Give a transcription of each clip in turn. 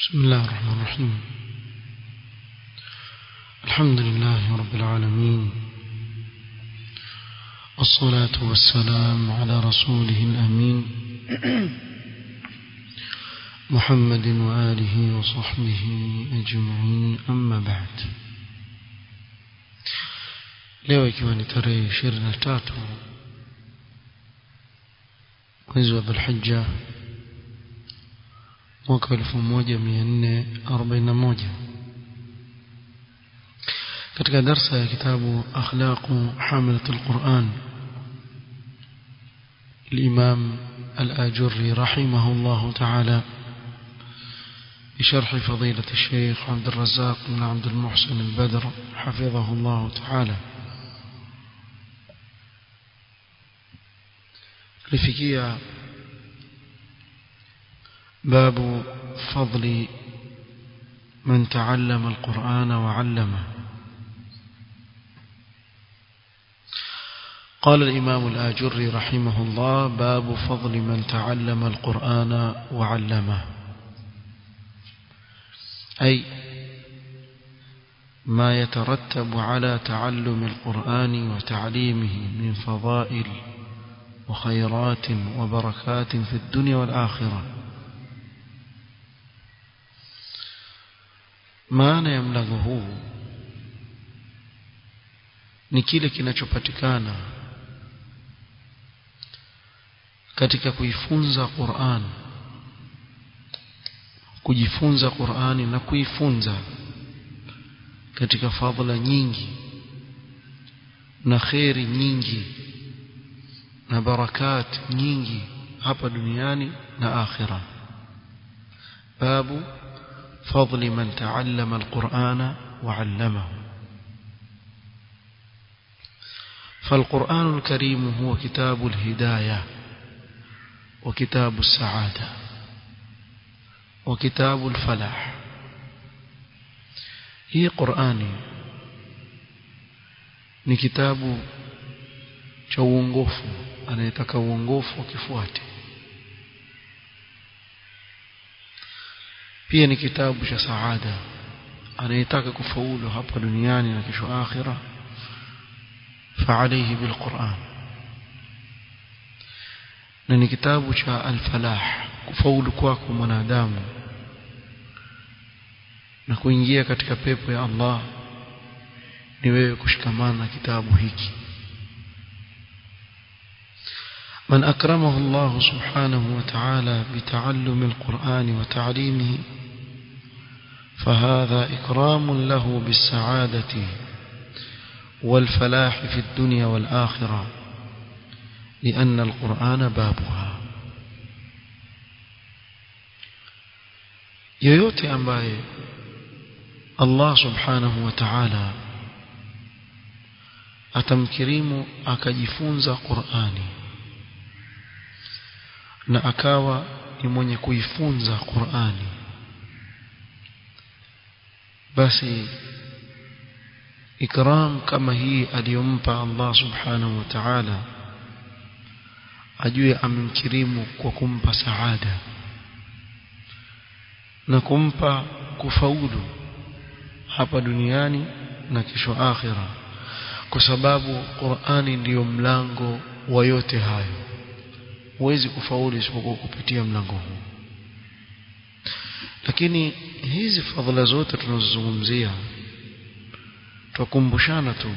بسم الله الرحمن الرحيم الحمد لله رب العالمين والصلاة والسلام على رسوله الأمين محمد وآله وصحبه أجمعين أما بعد leo ikiwa ni tarehe ishirini na tatu mwezi wa dhulhija mwaka elfu moja mia nne arobaini na moja katika darsa ya kitabu akhlaqu hamilat alquran الإمام الآجري رحمه الله تعالى بشرح فضيلة الشيخ عبد الرزاق بن عبد المحسن البدر حفظه الله تعالى لفكية باب فضل من تعلم القرآن وعلمه قال الإمام الآجري رحمه الله باب فضل من تعلم القرآن وعلمه أي ما يترتب على تعلم القرآن وتعليمه من فضائل وخيرات وبركات في الدنيا والآخرة maana ya mlango huu ni kile kinachopatikana katika kuifunza Qur'an kujifunza Qur'ani na kuifunza katika fadhila nyingi na khairi nyingi na barakat nyingi hapa duniani na akhira babu فضل من تعلم القرآن وعلمه فالقرآن الكريم هو كتاب الهداية وكتاب السعادة وكتاب الفلاح هي قرآني ni kitabu cha uongofu anayetaka uongofu akifuate pia ni kitabu cha saada anayetaka kufaulu hapa duniani na kesho akhira فعليه بالقرآن na ni kitabu cha al-falah kufaulu kwako mwanadamu na kuingia katika pepo ya Allah ni wewe kushikamana na kitabu hiki من أكرمه الله سبحانه وتعالى بتعلم القرآن وتعليمه فهذا إكرام له بالسعادة والفلاح في الدنيا والآخرة لأن القرآن بابها yoyote ambaye Allah subhanahu wa ta'ala atamkirimu akajifunza Qur'ani na akawa ni mwenye kuifunza Qur'ani basi ikram kama hii aliyompa Allah subhanahu wa ta'ala ajue amemkirimu kwa kumpa saada na kumpa kufaulu hapa duniani na kesho akhira kwa sababu Qur'ani ndiyo mlango wa yote hayo huwezi kufaulu isipokuwa kupitia mlango huu lakini hizi fadhila zote tunazozungumzia twakumbushana tu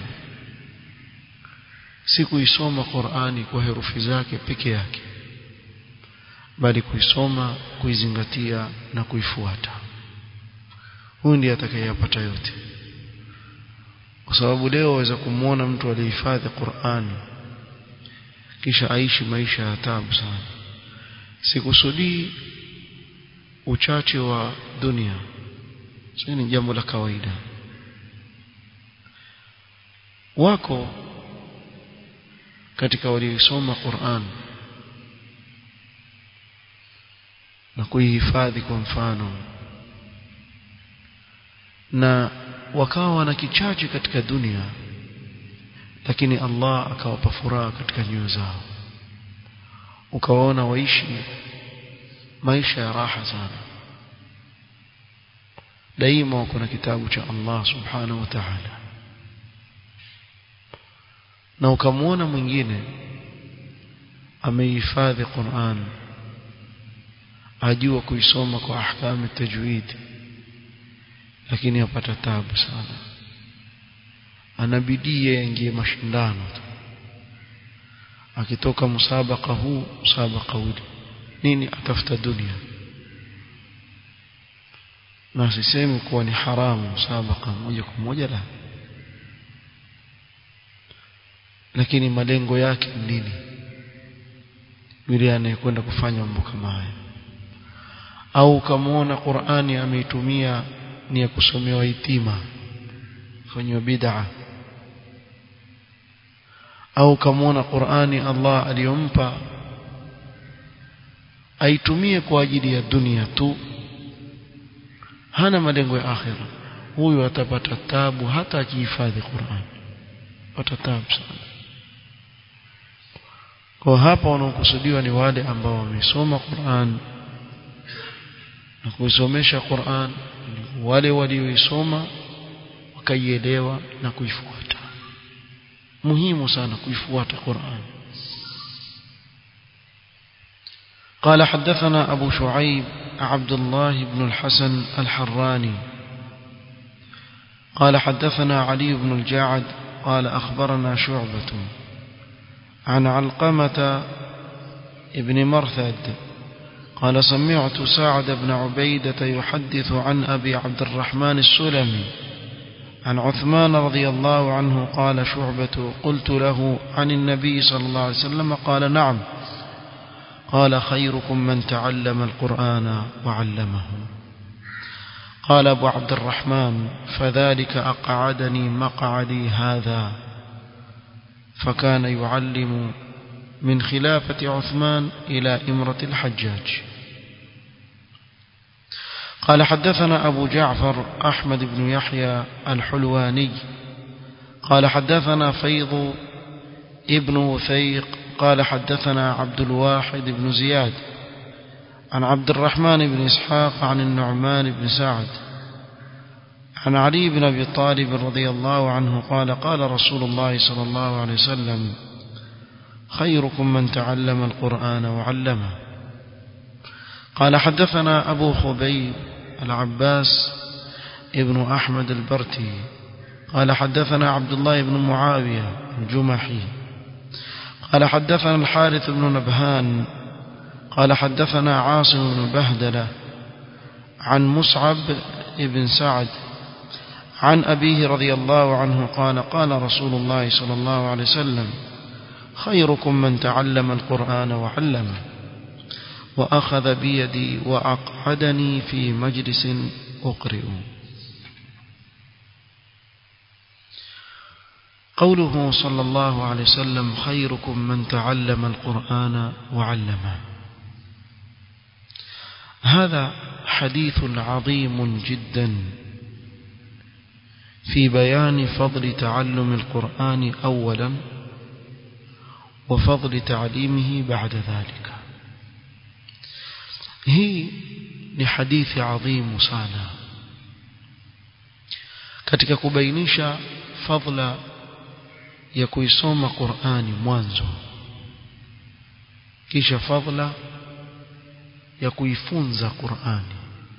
si kuisoma Qur'ani kwa herufi zake peke yake bali kuisoma kuizingatia na kuifuata huyu ndiye atakayeyapata yote kwa sababu leo waweza kumwona mtu aliyehifadhi Qur'ani kisha aishi maisha ya taabu sana sikusudii uchache wa dunia sio ni jambo la kawaida wako katika waliosoma Qur'an na kuihifadhi kwa mfano na wakawa wana kichache katika dunia lakini Allah akawapa furaha katika nyoyo zao ukawaona waishi maisha ya raha sana daima wako na kitabu cha Allah subhanahu wa ta'ala na ukamwona mwingine amehifadhi Qur'an ajua kuisoma kwa ahkamu tajwid lakini apata tabu sana anabidii aingie mashindano tu akitoka musabaka huu musabaka ule nini atafuta dunia na sisemi kuwa ni haramu musabaka moja kwa moja la lakini malengo yake ni nini yule anayekwenda kufanya mambo kama haya au ukamwona Qur'ani ameitumia ni ya kusomewa itima fanywa bid'a au ukamwona Qur'ani Allah aliyompa aitumie kwa ajili ya dunia tu hana malengo ya akhira huyu atapata tabu hata akihifadhi Qur'an pata tabu sana kwa hapa wanaokusudiwa ni wale ambao wamesoma Qur'an na kuisomesha Qur'an wale walioisoma wakaielewa na kuifuata muhimu sana kuifuata Qur'an قال حدثنا أبو شعيب عبد الله بن الحسن الحراني قال حدثنا علي بن الجاعد قال أخبرنا شعبة عن علقمة ابن مرثد قال سمعت سعد بن عبيدة يحدث عن أبي عبد الرحمن السلمي عن عثمان رضي الله عنه قال شعبة قلت له عن النبي صلى الله عليه وسلم قال نعم قال خيركم من تعلم القرآن وعلمه قال أبو عبد الرحمن فذلك أقعدني مقعدي هذا فكان يعلم من خلافة عثمان إلى إمرة الحجاج قال حدثنا أبو جعفر أحمد بن يحيى الحلواني قال حدثنا فيض ابن وثيق قال حدثنا عبد الواحد بن زياد عن عبد الرحمن بن إسحاق عن النعمان بن سعد عن علي بن أبي طالب رضي الله عنه قال قال رسول الله صلى الله عليه وسلم خيركم من تعلم القرآن وعلمه قال حدثنا أبو خبيب العباس ابن أحمد البرتي قال حدثنا عبد الله بن معاوية الجمحي قال حدثنا الحارث بن نبهان قال حدثنا عاصم بن بهدلة عن مصعب بن سعد عن أبيه رضي الله عنه قال قال رسول الله صلى الله عليه وسلم خيركم من تعلم القرآن وعلمه وأخذ بيدي وأقعدني في مجلس أقرئ قوله صلى الله عليه وسلم خيركم من تعلم القرآن وعلمه هذا حديث عظيم جدا في بيان فضل تعلم القرآن أولا وفضل تعليمه بعد ذلك هي ni hadithi adhimu sana katika kubainisha fadla ya kuisoma Qur'ani mwanzo kisha fadla ya kuifunza Qur'ani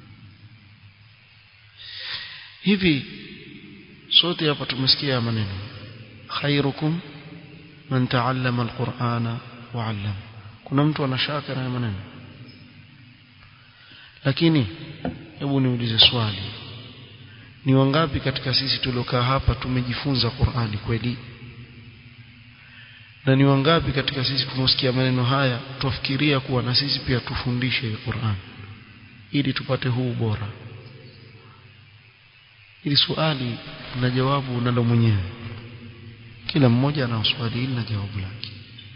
hivi sote hapa tumesikia maneno khairukum man taallama alqur'ana wa 'allama kuna mtu anashaka na maneno lakini hebu niulize swali ni wangapi katika sisi tuliokaa hapa tumejifunza Qur'ani kweli na ni wangapi katika sisi tunaosikia maneno haya tufikiria kuwa na sisi pia tufundishe Qur'an ili tupate huu bora ili swali na jawabu unalo mwenyewe kila mmoja ana swali hili na jawabu lake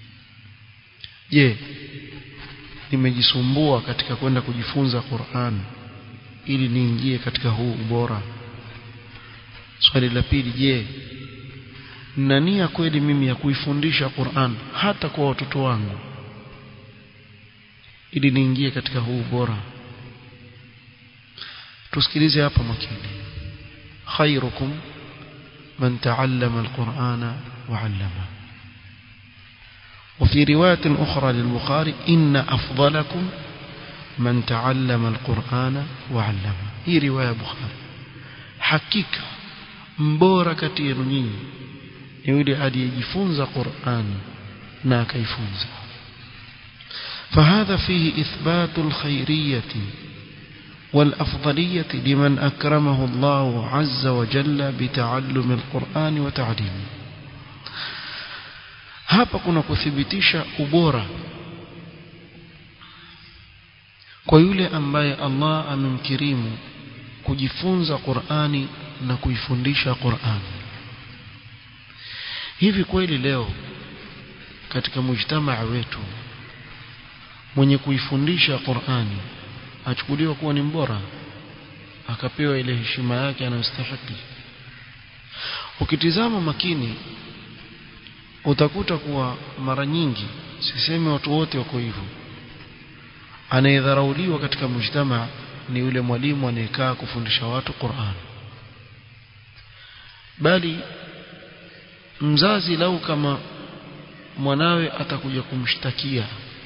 je nimejisumbua katika kwenda kujifunza Qur'an ili niingie katika huu ubora swali la pili je na nia kweli mimi ya kuifundisha Qur'an hata kwa watoto wangu ili niingie katika huu ubora tusikilize hapa makini khairukum man ta'allama alqur'ana wa 'allama وفي رواية أخرى للبخاري إن أفضلكم من تعلم القرآن وعلم هي رواية بخاري حقيقة mbora kati yenu nyinyi ni yule aliyejifunza Qur'ani na akaifunza فهذا فيه إثبات الخيرية والأفضلية لمن أكرمه الله عز وجل بتعلم القرآن وتعليمه hapa kuna kuthibitisha ubora kwa yule ambaye Allah amemkirimu kujifunza Qur'ani na kuifundisha Qur'ani hivi kweli leo katika mujtamaa wetu mwenye kuifundisha Qur'ani achukuliwa kuwa ni mbora akapewa ile heshima yake anayostahili ukitizama makini utakuta kuwa mara nyingi sisemi watu wote wako hivyo anayedharauliwa katika mujtama ni yule mwalimu anayekaa kufundisha watu Qur'an bali mzazi lau kama mwanawe atakuja kumshtakia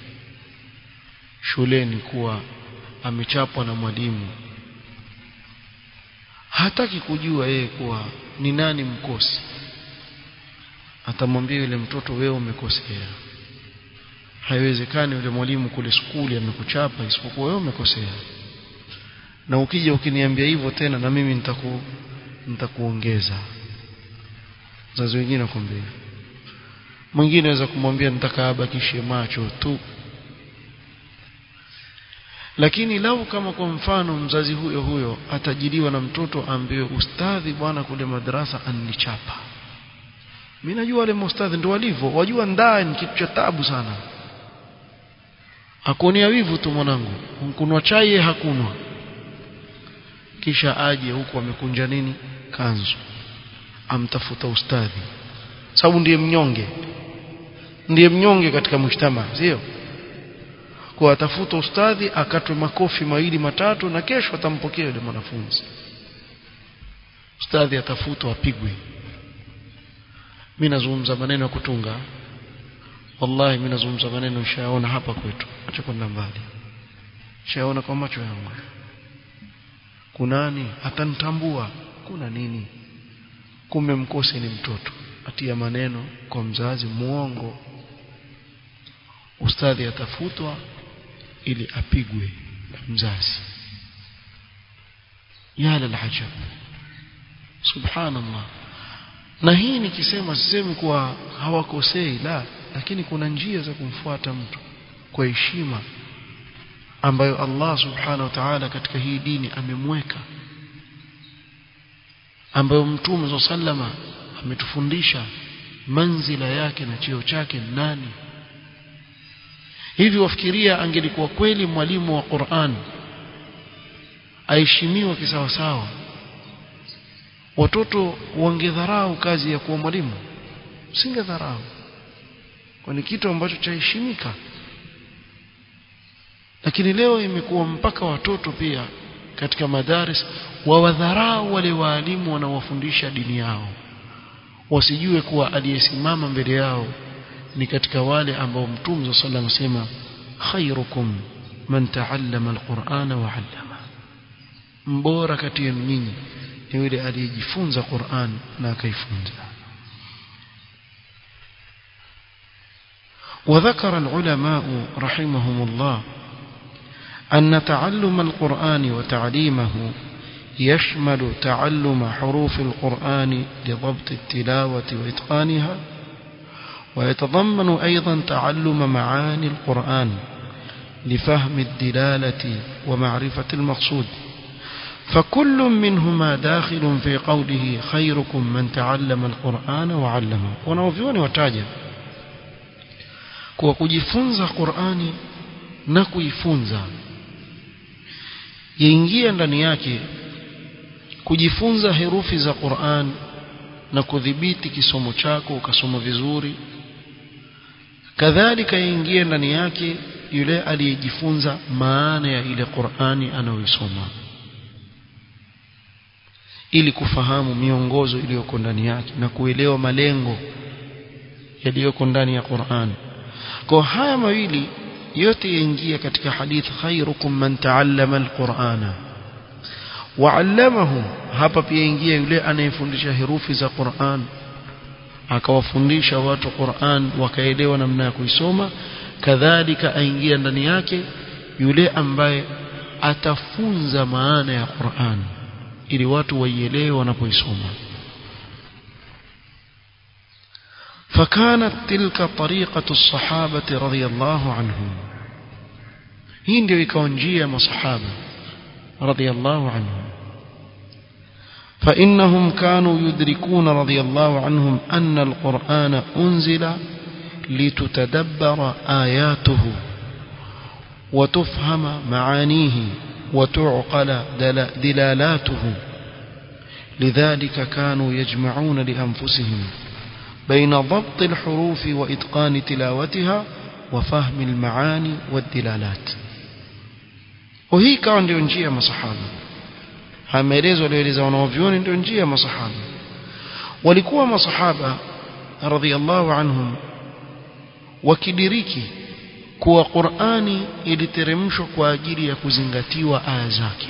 shuleni kuwa amechapwa na mwalimu hataki kujua yeye kuwa ni nani mkosi atamwambia yule mtoto wewe umekosea haiwezekani yule mwalimu kule skuli amekuchapa isipokuwa wewe umekosea na ukija ukiniambia hivyo tena na mimi nitaku nitakuongeza wazazi wengine nakwambia mwingine anaweza kumwambia nitaka abakishe macho tu lakini lau kama kwa mfano mzazi huyo huyo atajiliwa na mtoto ambaye ustadhi bwana kule madrasa annichapa mimi najua wale maustadhi ndio walivyo wajua ndani kitu cha tabu sana akuonea wivu tu mwanangu kunwa chai hakunwa kisha aje huku amekunja nini kanzu amtafuta ustadhi sababu ndiye mnyonge ndiye mnyonge katika mshtama sio kwa atafuta ustadhi akatwe makofi mawili matatu na kesho atampokea yule mwanafunzi ustadhi atafutwa apigwe mimi nazungumza maneno ya kutunga wallahi mimi nazungumza maneno nishaona hapa kwetu acha kwenda mbali nishaona kwa macho yangu kunani atanitambua kuna nini kumbe mkose ni mtoto atia maneno kwa mzazi muongo ustadhi atafutwa ili apigwe na mzazi ya lalajab subhanallah na hii nikisema sisemi kuwa hawakosei la lakini kuna njia za kumfuata mtu kwa heshima ambayo Allah subhanahu wa ta'ala katika hii dini amemweka ambayo mtume sallama ametufundisha manzila yake na cheo chake nani hivi wafikiria angelikuwa kweli mwalimu wa Qur'an aheshimiwa kisawasawa watoto wangedharau kazi ya kuwa mwalimu singedharau kwani kitu ambacho chaheshimika lakini leo imekuwa mpaka watoto pia katika madaris wawadharau wale waalimu wanaowafundisha dini yao wasijue kuwa aliyesimama mbele yao ni katika wale ambao mtume sallallahu alayhi wasallam khairukum man ta'allama alqur'ana wa 'allama mbora kati yenu nyinyi ni yule aliyejifunza Qur'an na akaifunza وذكر العلماء رحمهم الله أن تعلم القرآن وتعليمه يشمل تعلم حروف القرآن لضبط التلاوة وإتقانها ويتضمن أيضا تعلم معاني القرآن لفهم الدلالة ومعرفة المقصود فكل منهما داخل في قوله خيركم من تعلم القرآن وعلمه ونوفيوني وتاجه kwa kujifunza Qur'ani na kuifunza yaingia ndani yake kujifunza herufi za Qur'an na kudhibiti kisomo chako ukasoma vizuri kadhalika yaingia ndani yake yule aliyejifunza maana ya ile Qur'ani anayoisoma ili kufahamu miongozo iliyoko ndani yake na kuelewa malengo yaliyoko ndani ya Qur'an kwa haya mawili yote yaingia katika hadith khairukum man ta'allama al-Qur'ana wa'allamahu hapa pia ingia yule anayefundisha herufi za Qur'an akawafundisha watu Qur'an wakaelewa namna ya kuisoma kadhalika aingia ndani yake yule ambaye atafunza maana ya Qur'an ili watu waielewe wanapoisoma فكانت تلك طريقة الصحابة رضي الله عنهم hii ndio ikawa njia ya masahaba radiyallahu anhum فإنهم كانوا يدركون رضي الله عنهم أن القرآن أنزل لتتدبر آياته وتفهم معانيه وتعقل دلالاته لذلك كانوا يجمعون لأنفسهم بين ضبط الحروف وإتقان تلاوتها وفهم المعاني والدلالات وهي كان ndio njia ya masahaba hameelezwa alieleza wanaovyoni ndio njia ya masahaba walikuwa masahaba radhiallahu anhum wakidiriki kuwa Qur'ani iliteremshwa kwa ajili ya kuzingatiwa aya zake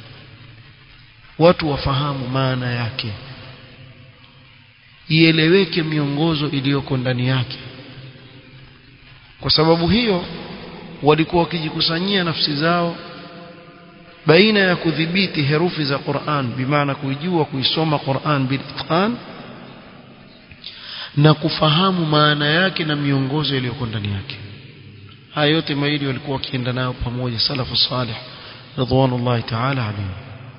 watu wafahamu maana yake ieleweke miongozo iliyoko ndani yake kwa sababu hiyo walikuwa wakijikusanyia nafsi zao baina ya kudhibiti herufi za Qur'an bimaana kuijua kuisoma Qur'an bilitqan na kufahamu maana yake na miongozo iliyoko ndani yake haya yote mawili walikuwa wakienda nayo pamoja salafu salih ridwanullahi ta'ala alayhi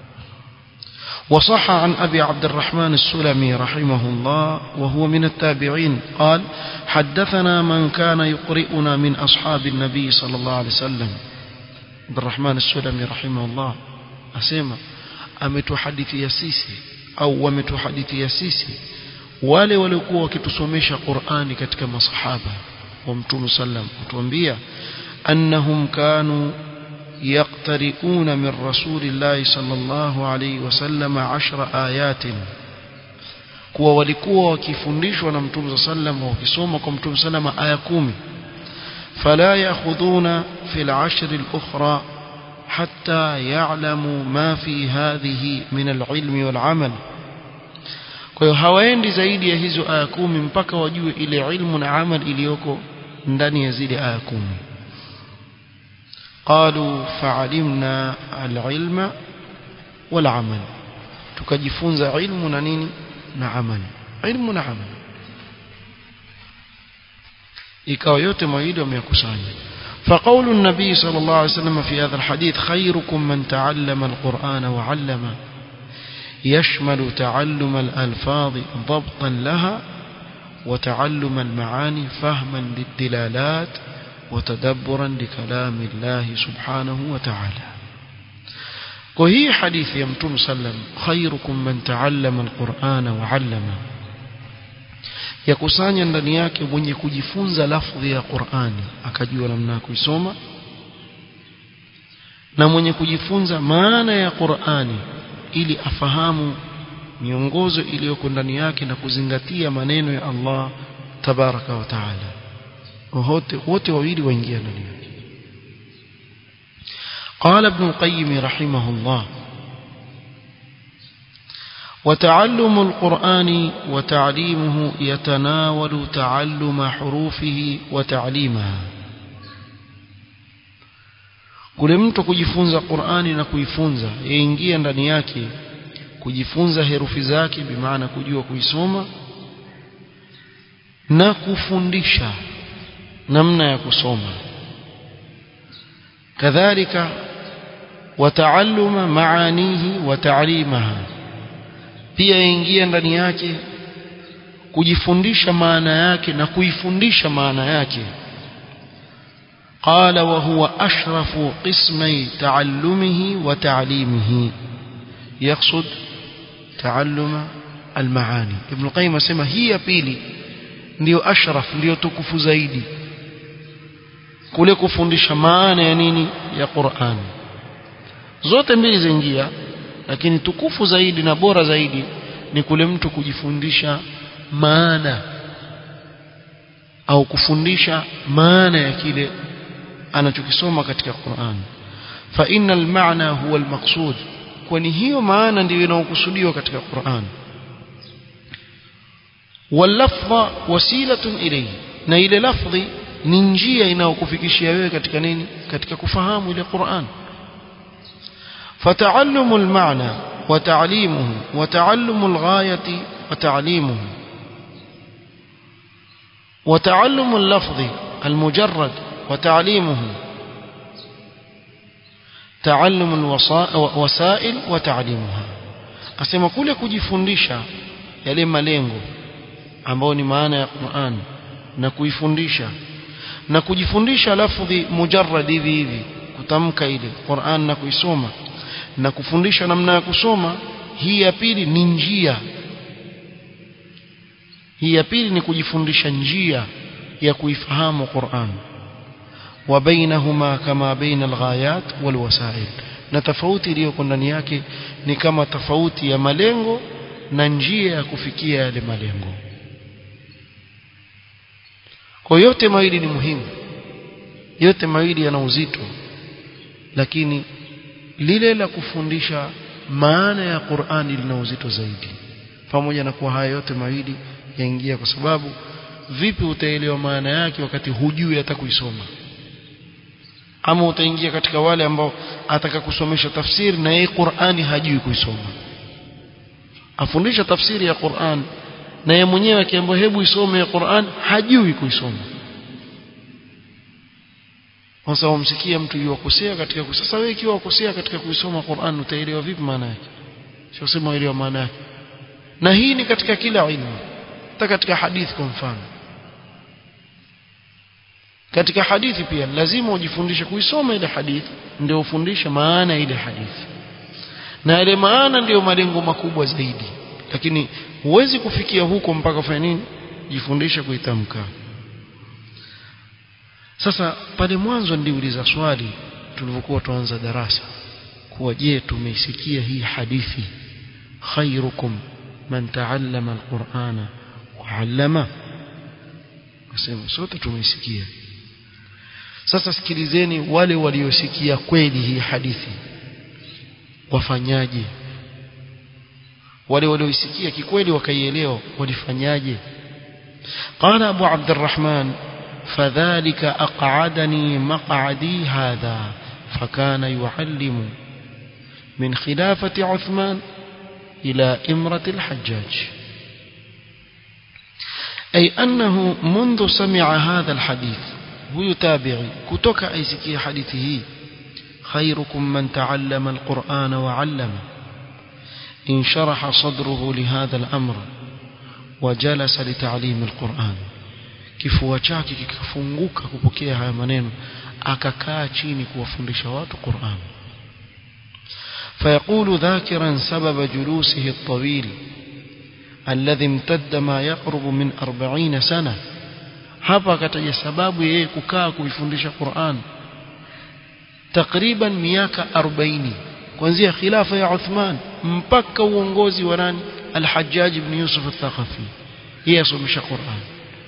وصح عن أبي عبد الرحمن السلمي رحمه الله وهو من التابعين قال حدثنا من كان يقرئنا من أصحاب النبي صلى الله عليه وسلم عبد الرحمن السلمي رحمه الله أسيما ametuhadithia sisi au wametuhadithia sisi wale waliokuwa wakitusomesha Qur'ani katika masahaba wa Mtume sallam kutuambia annahum kanu يقترئون من رسول الله صلى الله عليه وسلم عشر آيات kuwa walikuwa wakifundishwa na mtume sallam wakisoma kwa mtume sallam aya kumi fala yakhudhuna fi al-ashr al-ukhra hatta ya'lamu ma fi hadhihi min al-ilmi wal-amal kwa hiyo hawaendi zaidi ya hizo aya kumi mpaka wajue ile ilmu na amal iliyoko ndani ya zile aya kumi قالوا فعلمنا العلم والعمل tukajifunza ilmu na nini na amali ilmu na amali ikawa yote mawili wameyakusanya فقول النبي صلى الله عليه وسلم في هذا الحديث خيركم من تعلم القرآن وعلم يشمل تعلم الألفاظ ضبطا لها وتعلم المعاني فهما للدلالات وتدبرا لكلام الله سبحانه وتعالى وهي حديث يمتم سلم خيركم من تعلم القرآن وعلم yakusanya ndani yake mwenye kujifunza lafdhi ya Qur'ani akajua namna ya kuisoma na mwenye kujifunza maana ya Qur'ani ili afahamu miongozo iliyoko ndani yake na kuzingatia maneno ya Allah tabaraka wa taala wote wote wawili waingia ndani yake قال ابن القيم رحمه الله وتعلم القرآن وتعليمه يتناول تعلم حروفه وتعليمها kule mtu kujifunza Qur'ani na kuifunza yaingia ndani yake kujifunza herufi zake bimaana kujua kuisoma na kufundisha namna ya kusoma kadhalika wataalluma maanihi wa ta'limaha pia yaingia ndani yake kujifundisha maana yake na kuifundisha maana yake قال وهو أشرف قسمي تعلمه وتعليمه يقصد تعلم المعاني ابن القيم اسمع هي pili ndio ashraf ndio tukufu zaidi kule kufundisha maana ya nini ya Qur'an zote mbili zaingia lakini tukufu zaidi na bora zaidi ni kule mtu kujifundisha maana au kufundisha maana ya kile anachokisoma katika Qur'an fa innal maana huwa almaqsud kwani hiyo maana ndiyo inayokusudiwa katika Qur'an wallafdha wasilatun ilayhi na ile lafdhi ni njia inayokufikishia wewe katika nini katika kufahamu ile Qur'an فتعلم المعنى وتعليمه وتعلم الغاية وتعليمه وتعلم اللفظ المجرد وتعليمه تعلم الوسائل وتعليمها asema kule kujifundisha yale malengo ambayo ni maana ya Qur'an na kuifundisha na kujifundisha lafdhi mujarrad hivi hivi kutamka ile Qur'an na kuisoma na kufundisha namna ya kusoma hii ya pili ni njia hii ya pili ni kujifundisha njia ya kuifahamu Qur'an wa bainahuma kama baina alghayat walwasail na tofauti iliyoko ndani yake ni kama tofauti ya malengo na njia ya kufikia yale malengo kwa yote mawili ni muhimu yote mawili yana uzito lakini lile la kufundisha maana ya Qur'ani lina uzito zaidi pamoja na kuwa haya yote mawili yaingia kwa sababu vipi utaelewa maana yake wakati hujui hata kuisoma ama utaingia katika wale ambao ataka kusomesha tafsiri na yeye Qur'ani hajui kuisoma afundisha tafsiri ya Qur'an na yeye mwenyewe akiambiwa hebu isome ya Qur'an hajui kuisoma sasa umsikia mtu yuwakosea katika kusoma sasa wewe ikiwa ukosea katika kuisoma Qur'an utaelewa vipi maana yake sio sema uelewa maana yake na hii ni katika kila ilmu hata katika hadithi kwa mfano katika hadithi pia lazima ujifundishe kuisoma ile hadithi ndio ufundishe maana ile hadithi na ile maana ndiyo malengo makubwa zaidi lakini huwezi kufikia huko mpaka ufanye nini jifundishe kuitamka sasa pale mwanzo niliuliza swali tulivyokuwa tuanza darasa kuwa je tumeisikia hii hadithi khairukum man taallama alqur'ana wa 'allama nasema sote tumeisikia sasa sikilizeni wale waliosikia kweli hii hadithi wafanyaje wale walioisikia kikweli wakaielewa walifanyaje قال أبو عبد الرحمن فذلك أقعدني مقعدي هذا فكان يعلم من خلافة عثمان إلى إمرة الحجاج أي أنه منذ سمع هذا الحديث ويتابعي كتك أيسكي حديثه خيركم من تعلم القرآن وعلم انشرح صدره لهذا الأمر وجلس لتعليم القرآن kifua chake kikafunguka kupokea haya maneno akakaa chini kuwafundisha watu Qur'an فيقول ذاكرا سبب جلوسه الطويل الذي امتد ما يقرب من أربعين سنة hapa akataja sababu yeye kukaa kuifundisha Qur'an takriban miaka 40 kuanzia khilafa ya Uthman mpaka uongozi wa nani Al-Hajjaj ibn Yusuf al-Thaqafi yeye asomesha Qur'an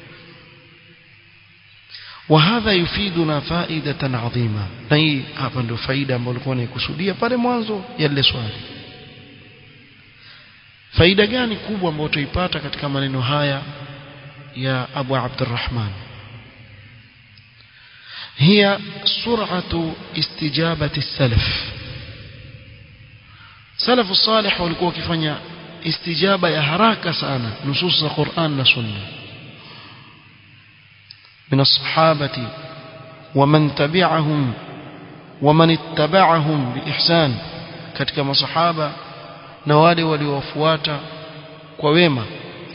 وهذا يفيدنا فائدة عظيمة na hii hapa ndio faida ambayo nilikuwa naikusudia pale mwanzo ya lile swali faida gani kubwa ambayo tuipata katika maneno haya ya Abu Abdurrahman هي سرعة استجابة السلف سلف الصالح walikuwa wakifanya istijaba ya haraka sana nusus za Qur'an na Sunna من الصحابة ومن تبعهم ومن اتبعهم بإحسان katika masahaba na wale waliowafuata kwa wema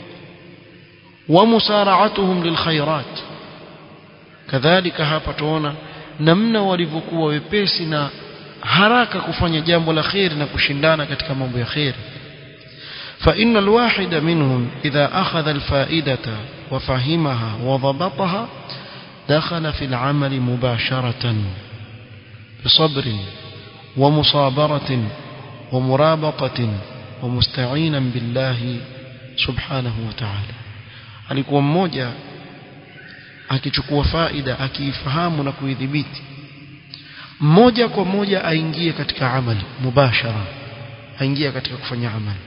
ومسارعتهم للخيرات kadhalika hapa tuona namna walivyokuwa wepesi na haraka kufanya jambo la khair na kushindana katika mambo ya khair فإن الواحد منهم إذا أخذ الفائدة وفهمها وضبطها دخل في العمل مباشرة بصبر ومصابرة ومرابطة ومستعينا بالله سبحانه وتعالى alikuwa mmoja akichukua faida akiifahamu na kuidhibiti moja kwa moja aingie katika amali mubashara aingie katika kufanya amali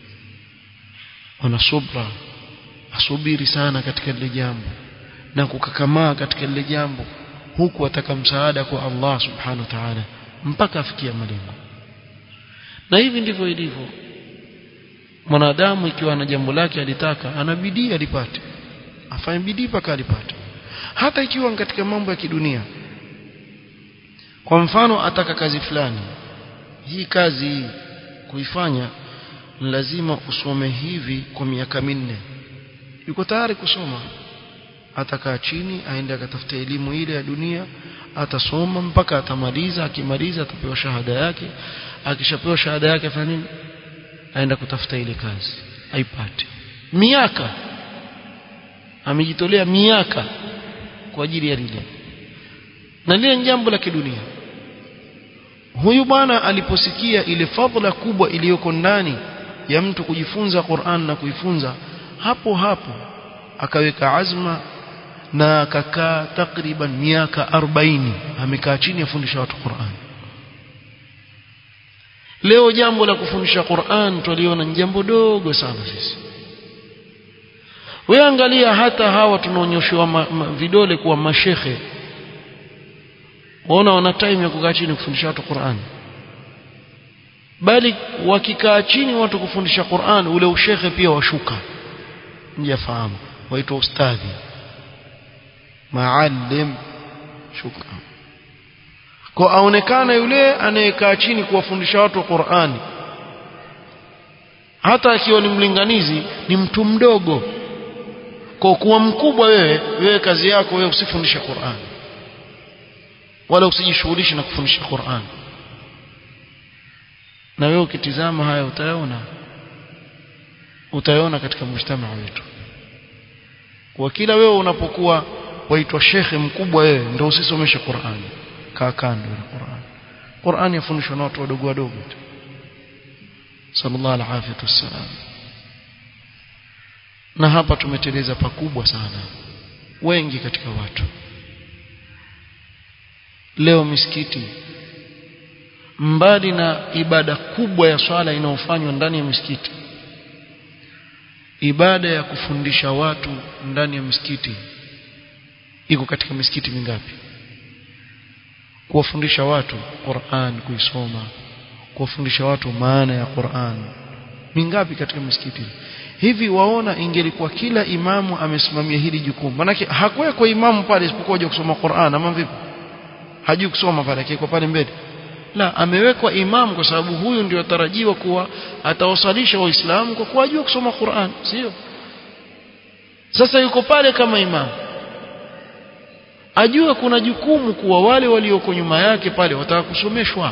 wana subra asubiri sana katika lile jambo na kukakamaa katika lile jambo huku ataka msaada kwa Allah subhanahu wa ta'ala mpaka afikia malengo na hivi ndivyo ilivyo mwanadamu ikiwa na jambo lake alitaka anabidii alipate afanye bidii mpaka alipate hata ikiwa katika mambo ya kidunia kwa mfano ataka kazi fulani hii kazi kuifanya lazima usome hivi kwa miaka minne yuko tayari kusoma atakaa chini aende akatafuta elimu ile ya dunia atasoma mpaka atamaliza akimaliza atapewa shahada yake akishapewa shahada yake afanya nini aenda kutafuta ile kazi aipate miaka amejitolea miaka kwa ajili ya lile na lile ni jambo la kidunia huyu bwana aliposikia ile fadhila kubwa iliyoko ndani ya mtu kujifunza Qur'an na kuifunza hapo hapo akaweka azma na akakaa takriban miaka 40 amekaa chini afundisha watu Qur'an leo jambo la kufundisha Qur'an tuliona ni jambo dogo sana sisi wewe angalia hata hawa tunaonyeshwa vidole kuwa mashekhe waona wana time ya kukaa chini kufundisha watu Qur'an bali wakikaa chini watu kufundisha Qur'an ule ushekhe pia washuka mjafahamu waitwa ustadhi maalim shuka kwa aonekana yule anayekaa chini kuwafundisha watu Qur'ani hata akiwa ni mlinganizi ni mtu mdogo kwa kuwa mkubwa wewe wewe kazi yako wewe usifundishe Qur'an wala usijishughulishe na kufundisha Qur'an na wewe ukitizama haya utayaona utayaona katika mjtamaa wetu kwa kila wewe unapokuwa waitwa shekhe mkubwa wewe ndio usisomeshe Qur'an kaa kando na Qur'an Qur'an yafundishwa na watu wadogo wadogo tu sallallahu alaihi wasallam na hapa tumeteleza pakubwa sana wengi katika watu leo misikiti mbali na ibada kubwa ya swala inayofanywa ndani ya misikiti ibada ya kufundisha watu ndani ya misikiti iko katika misikiti mingapi kuwafundisha watu Qur'an kuisoma kuwafundisha watu maana ya Qur'an mingapi katika misikiti hivi waona ingelikuwa kila imamu amesimamia hili jukumu manake hakuwekwa imamu pale isipokuwa aje kusoma Qur'an ama vipi hajui kusoma pale akiko pale mbele la amewekwa imamu kwa sababu huyu ndio atarajiwa kuwa atawasalisha waislamu kwa kuwa ajua kusoma Qur'an sio sasa yuko pale kama imamu ajue kuna jukumu kuwa wale walioko nyuma yake pale wataka kusomeshwa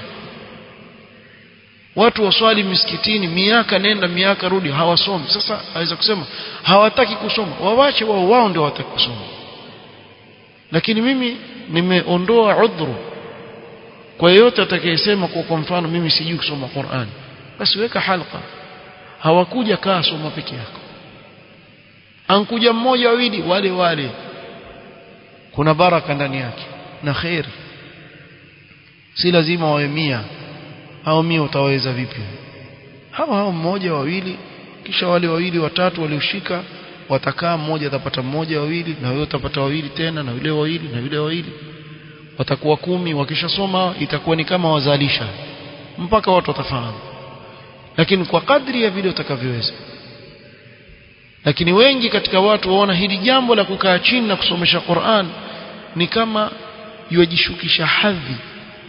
watu waswali misikitini miaka nenda miaka rudi hawasomi sasa aweza kusema hawataki kusoma wawache wao wao ndio hawataki kusoma lakini mimi nimeondoa udhuru kwa yeyote atakayesema kwa kwa mfano mimi sijui kusoma Qur'an basi weka halqa hawakuja kaa soma peke yako ankuja mmoja wawili wale wale kuna baraka ndani yake na khair si lazima wawe mia hao mia utaweza vipi hao hao mmoja wawili kisha wale wawili watatu walioshika watakaa mmoja atapata mmoja wawili na wewe utapata wawili tena na yule wawili na yule wawili watakuwa kumi wakishasoma itakuwa ni kama wazalisha mpaka watu watafahamu lakini kwa kadri ya vile utakavyoweza lakini wengi katika watu waona hili jambo la kukaa chini na kusomesha Qur'an ni kama yajishukisha hadhi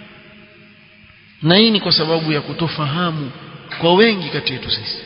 na hii ni kwa sababu ya kutofahamu kwa wengi kati yetu sisi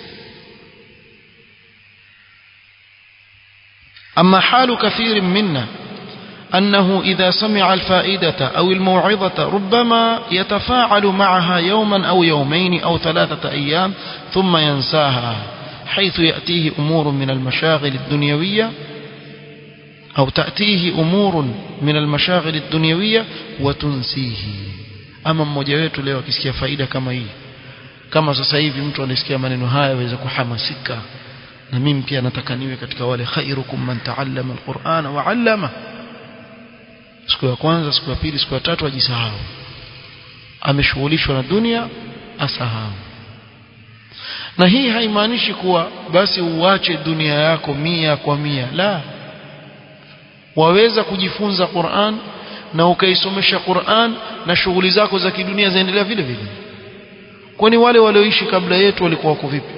أما حال كثير منا أنه إذا سمع الفائدة أو الموعظة ربما يتفاعل معها يوما أو يومين أو ثلاثة أيام ثم ينساها حيث يأتيه أمور من المشاغل الدنيوية أو تأتيه أمور من المشاغل الدنيوية وتنسيه أما مmoja wetu leo akisikia faida kama hii kama sasa hivi mtu anasikia maneno haya aweza kuhamasika na mimi pia nataka niwe katika wale khairukum man taallama alqur'ana wa 'allama siku ya kwanza siku ya pili siku ya tatu ajisahau ameshughulishwa na dunia asahau na hii haimaanishi kuwa basi uache dunia yako mia kwa mia la waweza kujifunza Qur'an na ukaisomesha Qur'an na shughuli zako za kidunia zaendelea vile vile kwani wale walioishi kabla yetu walikuwa wako vipi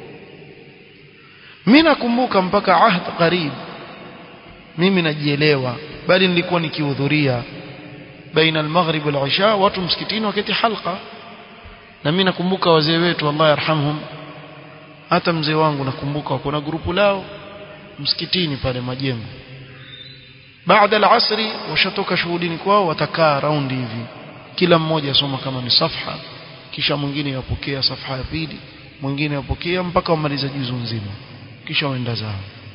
mimi nakumbuka mpaka ahd qarib mimi najielewa bali nilikuwa nikihudhuria baina al-maghrib wal-isha watu msikitini wakati halqa na mimi nakumbuka wazee wetu Allah yarhamhum hata mzee wangu nakumbuka kuna grupu lao msikitini pale majengo baada al-asri washatoka shuhudini kwao watakaa raundi hivi kila mmoja asoma kama ni safha kisha mwingine yapokea safha ya pili mwingine yapokea mpaka wamaliza juzu nzima kisha waenda zao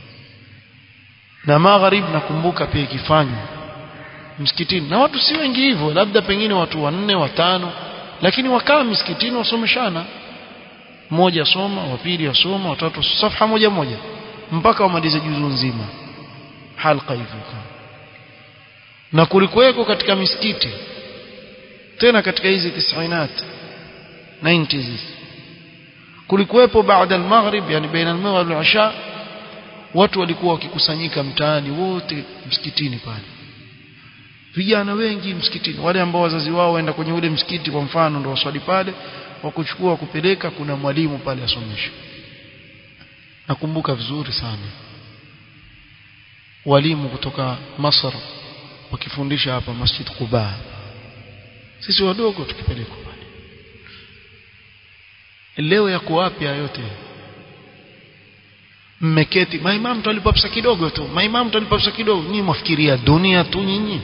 na magharibi nakumbuka pia ikifanywa msikitini na watu si wengi hivyo labda pengine watu wanne watano lakini wakaa msikitini wasomeshana mmoja soma wa pili asoma watatu safha moja moja mpaka wamalize juzu nzima halqa hivyo na kulikuweko katika misikiti tena katika hizi tisainat 90s kulikuwepo baada al-maghrib yani baina al-maghrib wal-isha watu walikuwa wakikusanyika mtaani wote msikitini pale vijana wengi msikitini wale ambao wazazi wao waenda kwenye ule msikiti kwa mfano ndio waswali pale wakuchukua kupeleka kuna mwalimu pale asomesha nakumbuka vizuri sana walimu kutoka Masr wakifundisha hapa Masjid Quba sisi wadogo tukipelekwa pale leo yako wapi yote mmeketi maimamu tulipa pesa kidogo tu maimamu tulipa pesa kidogo nyinyi mwafikiria dunia tu nyinyi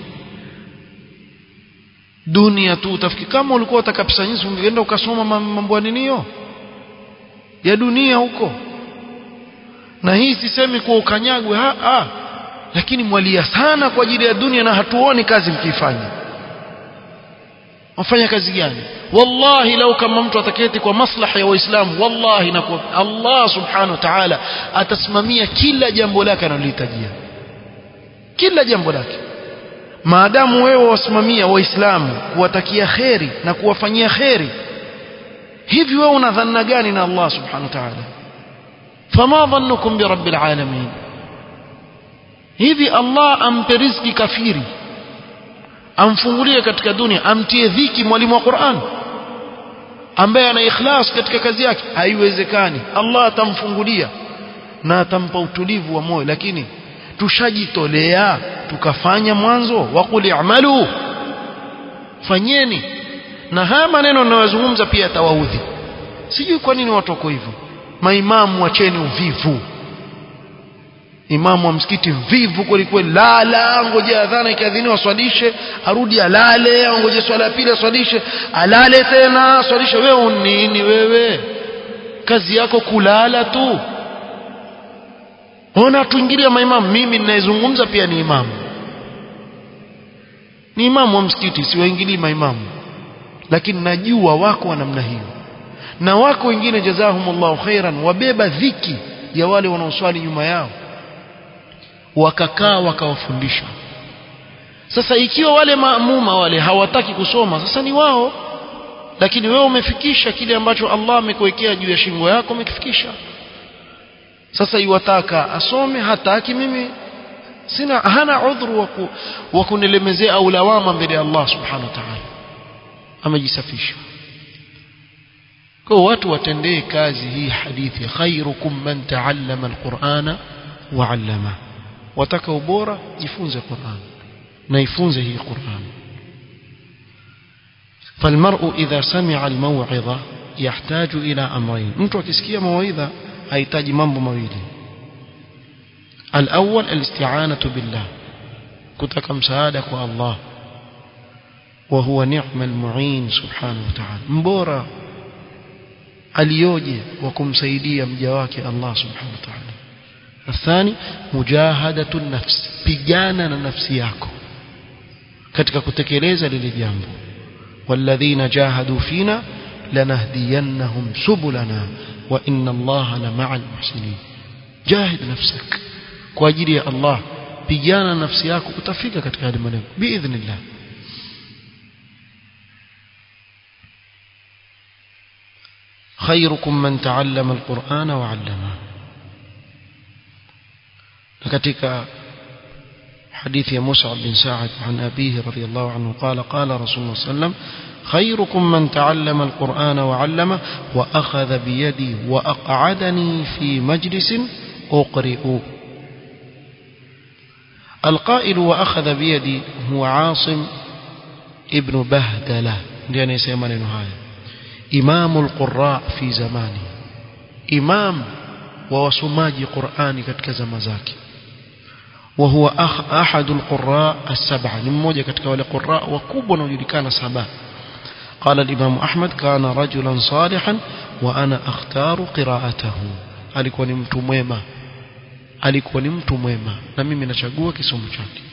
dunia tu utafikiri kama ulikuwa utaka pesa nyingi ungeenda ukasoma mambo ya ninio ya dunia huko na hii sisemi kwa ukanyagwe ha, ha. lakini mwalia sana kwa ajili ya dunia na hatuoni kazi mkifanya wafanya kazi gani wallahi lau kama mtu ataketi kwa maslaha ya waislamu wallahi na kwa Allah subhanahu wa ta'ala atasimamia kila jambo lake analohitajia kila jambo lake maadamu wewe wasimamia waislamu kuwatakia kheri na kuwafanyia kheri hivi wewe una dhanna gani na Allah subhanahu wa ta'ala fama dhannukum bi rabbil alamin hivi Allah ampe riziki kafiri amfungulie katika dunia amtie dhiki mwalimu wa Qur'an ambaye ana ikhlas katika kazi yake haiwezekani Allah atamfungulia na atampa utulivu wa moyo lakini tushajitolea tukafanya mwanzo waqul i'malu fanyeni na haya maneno ninayozungumza pia yatawaudhi sijui kwa nini watu wako hivyo maimamu wacheni uvivu imamu wa msikiti mvivu kwelikweli lala ngoje adhana ikiadhiniwa swalishe arudi alale ngoje swala ya pili aswalishe alale tena swalishe wewe nini wewe kazi yako kulala tu ona tuingilia maimamu mimi ninayezungumza pia ni imamu ni imamu wa msikiti siwaingilii maimamu lakini najua wako wa namna hiyo na wako wengine jazahumullahu khairan wabeba dhiki ya wale wanaoswali nyuma yao wakakaa wakawafundisha sasa ikiwa wale maamuma wale hawataki kusoma sasa ni wao lakini wewe umefikisha kile ambacho Allah amekuwekea juu ya shingo yako umekifikisha sasa iwataka asome hataki mimi sina hana udhuru wa kunilemezea au lawama mbele ya Allah subhanahu wa ta'ala amejisafisha kwa watu watendee kazi hii hadithi khairukum man ta'allama alqur'ana wa 'allama wataka ubora jifunze Qur'an na ifunze hii Qur'an فالمرء إذا سمع الموعظة يحتاج إلى أمرين mtu akisikia mawaidha hahitaji mambo mawili الأول الاستعانة بالله kutaka msaada kwa Allah وهو نعم المعين سبحانه وتعالى mbora aliyoje wa kumsaidia mja wake Allah subhanahu wa ta'ala الثاني مجاهدة النفس pigana na nafsi yako katika kutekeleza lile jambo والذين جاهدوا فينا لنهدينهم سبلنا وإن الله لمع المحسنين جاهد نفسك kwa ajili ya Allah pigana nafsi yako utafika katika hadi malengo biidhnillah خيركم من تعلم القرآن وعلمه katika حديث مصعب بن سعد عن أبيه رضي الله عنه قال قال رسول الله صلى الله عليه وسلم خيركم من تعلم القرآن وعلمه وأخذ بيدي وأقعدني في مجلس أقرئ القائل وأخذ بيدي هو عاصم ابن بهدلة يعني يسمى نهاية إمام القراء في زمانه إمام ووسماج قرآن كتك زمزاكي وهو أخ أحد القراء السبعة لموجة كتك ولقراء وكوبنا ويلكان سبعة قال الإمام أحمد كان رجلا صالحا وأنا أختار قراءته alikuwa ni mtu mwema alikuwa ni mtu mwema na mimi nachagua kisomo chake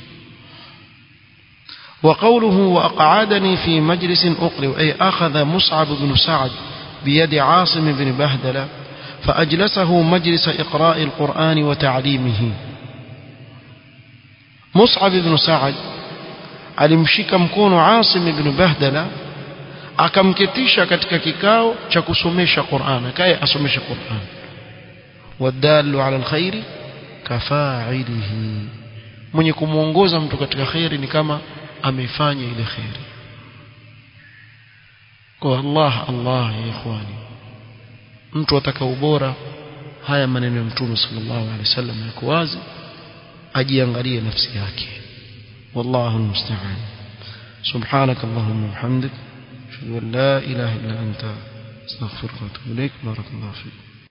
وقوله وأقعدني في مجلس أقرئ أي أخذ مصعب بن سعد بيد عاصم بن بهدلة فأجلسه مجلس إقراء القرآن وتعليمه مصعب بن سعد alimshika mkono Asim ibn Bahdala akamketisha katika kikao cha kusomesha Qur'an akaye asomesha Qur'an wadallu ala alkhairi kafa'ilihi mwenye kumuongoza mtu katika khairi ni kama amefanya ile khairi kwa Allah Allah ya ikhwani mtu ataka ubora haya maneno ya mtume sallallahu alaihi wasallam yako wazi ajiangalie nafsi yake والله المستعان سبحانك اللهم وبحمدك اشهد ان لا اله الا انت استغفرك واتوب اليك بارك الله فيك